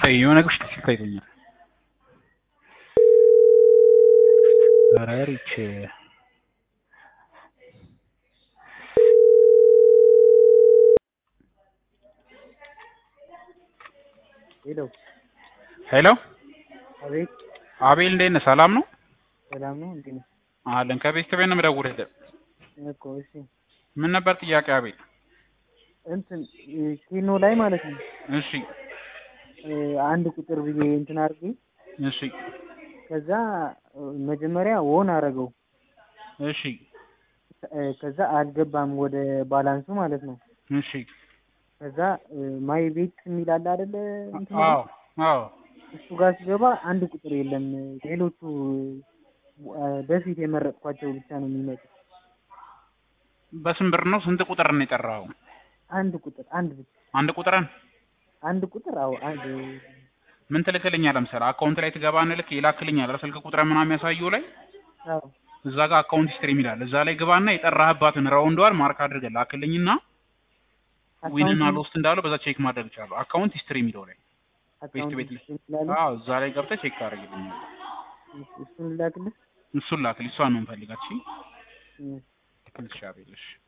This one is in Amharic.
ሲታይ የሆነ ነገር ሲታይቶኛል። ኧረ ሪች ሄሎ ሄሎ አቤት አቤል እንዴት ነህ? ሰላም ነው ሰላም ነው እንዴ ነው አለን። ከቤት ቤት ነው የምደውልልህ። እኮ እሺ ምን ነበር ጥያቄ አቤል? እንትን ኬኖ ላይ ማለት ነው እሺ እ አንድ ቁጥር ብዬ እንትን አድርጌ እሺ ከዛ እ መጀመሪያ ዎን አረገው እሺ እ ከዛ አልገባም ወደ ባላንሱ ማለት ነው እሺ ከዛ እ ማይ ቤት የሚል አለ አይደለ እንትን አዎ አዎ እሱ ጋር ሲገባ አንድ ቁጥር የለም ሌሎቹ እ በፊት የመረጥኳቸው ብቻ ነው የሚመጡት በስንት ብር ነው? ስንት ቁጥር ነው የጠራኸው? አንድ ቁጥር አንድ ብቻ አንድ ቁጥርን አንድ ቁጥር አዎ አንድ ምን ትልክልኛለህ? ለምሳሌ አካውንት ላይ ትገባና ልክ ይላክልኛል አይደል? ስልክ ቁጥር ምናምን የሚያሳየው ላይ አዎ እዛ ጋር አካውንት ሂስትሪ የሚላል እዛ ላይ ግባና የጠራህባትን ራውንዷን ማርክ አድርገህ ላክልኝና ዊን እና ሎስት እንዳለው በዛ ቼክ ማድረግ ይቻላል። አካውንት ሂስትሪ የሚለው ላይ ቤት ቤት ላይ ይችላል አዎ እዛ ላይ ገብተህ ቼክ ታደርግልኛለህ። እሱን ላክልህ እሱን ላክልኝ። እሷን ነው የምፈልጋት። እሺ እ ትክክል። እሺ አቤል እሺ